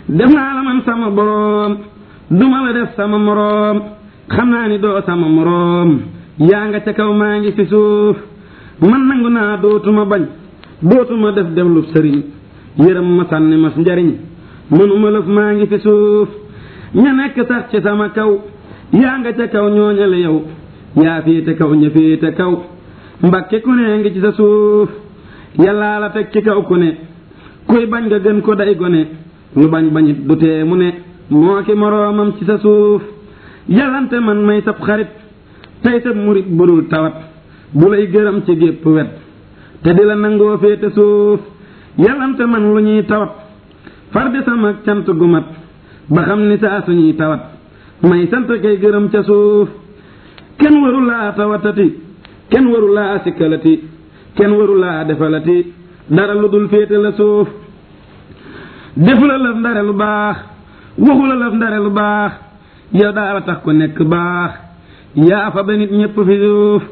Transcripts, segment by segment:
def naa la man sama boroom duma la def sama moroom xam naa ni doo sama moroom yaa nga ca kaw maa ngi fi suuf man nangu naa dootuma bañ dootuma def def lu sëriñ yërëm ma sànni mas njariñ mënuma lëf maa ngi fi suuf ña nekk sax ci sama kaw yaa nga ca kaw ñooñale yow yaa féete kaw ña féete kaw mbakke ku ne ngi ci sa suuf yàllaa la teg ci kaw ku ne kuy bañ nga gën ko day gone lu bañ bañit du tee mu ne moo ki moroomam ci sa suuf yàllante man may sab xarit tey sab murit budul tawat bu lay gërëm ci gépp wet te di la nangoo féete suuf yàllante man lu ñuy tawat far di sama cant gu mat ba xam ni saa suñuy tawat may sant kay gërëm ca suuf kenn waru laa tawatati kenn waru laa sikkalati kenn waru laa defalati dara lu dul féete la suuf defu la lëf ndare lu baax waxu la lëf ndare lu baax yow daala tax ko nekk baax yaa fa ba nit ñépp fi suuf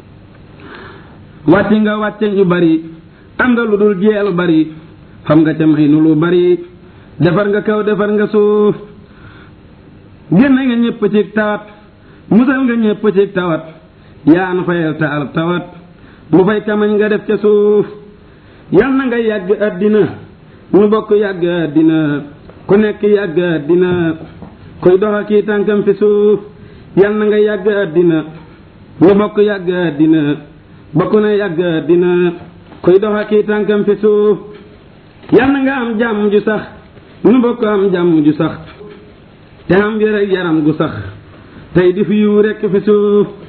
wàcc nga wàcce ñu bari am nga lu dul jeelu bari xam nga ca may nu lu bari defar nga kaw defar nga suuf génne nga ñépp ci tawat musal nga ñépp ci tawat yaa nu fayal taal tawat lu fay kamañ nga def ca suuf yal na nga yàgg àddina nu bokk yàgg àddina ku nekk yàgg àddina kuy doxa kii tànkam fi suuf yal na nga yàgg àddina nu bokk yàgg àddina bokk na yàgg àddina kuy doxa kii tànkam fi suuf yal na nga am jàmm ju sax nu bokk am jàmm ju sax te am wér ak yaram gu sax tey di fi yiw rekk fi suuf